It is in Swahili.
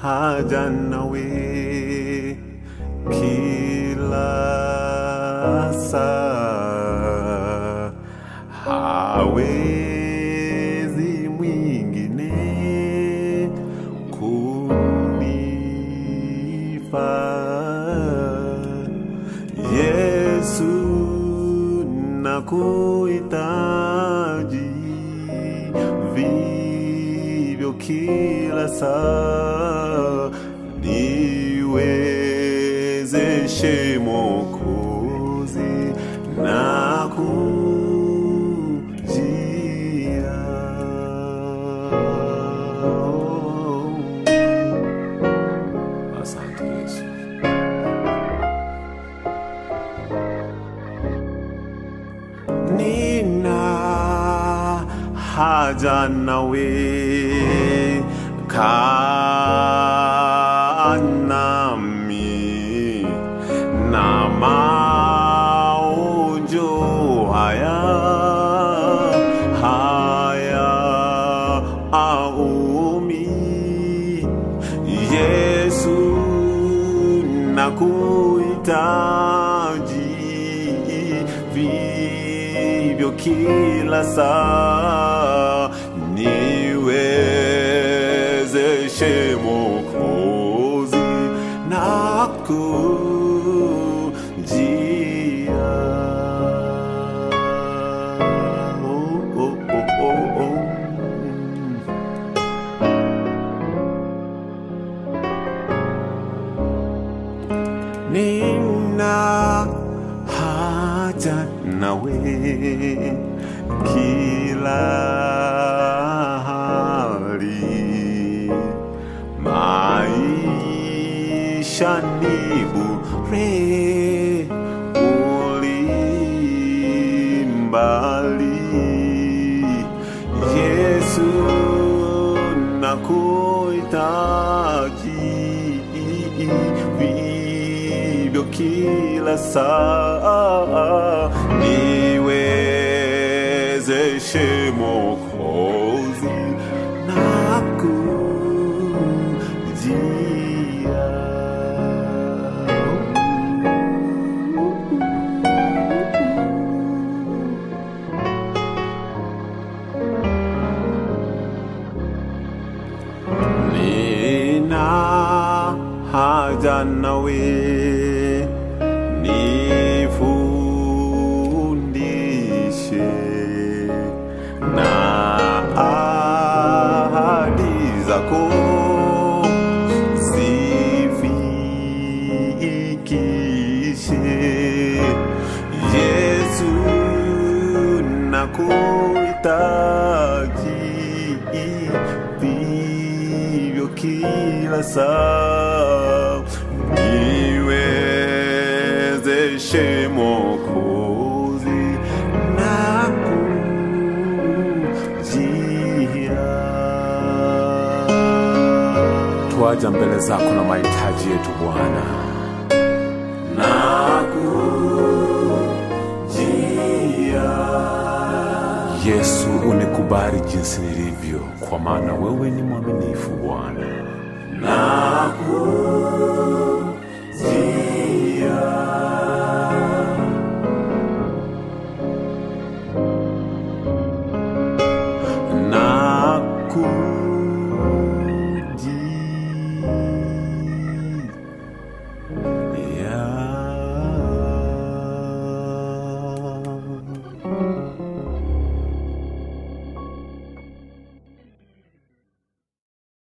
haja nawe kila saa, hawezi mwingine kunifaa. Yesu nakuhitaji vivyo kila saa, niwezeshe Mwokozi na kujia Asante Yesu. Nina haja nawe kaa nami na maonjo haya haya aumi Yesu nakuhitaji vivyo kila saa, niwezeshe Mwokozi na kujia. Oh, oh, oh, oh, oh. nina haja nawe kila hali maisha ni bure ulimbali Yesu nakuhitaji vivyo kila saa, niwezeshe Mwokozi na kujia. Nina haja nawe, nifundishe na ahadi zako zifikishe. Yesu nakuhitaji vivyo kila saa, niwezeshe Mwokozi na kujia. Twaja mbele zako na mahitaji yetu Bwana. Yesu, unikubali jinsi nilivyo, kwa maana wewe ni mwaminifu Bwana.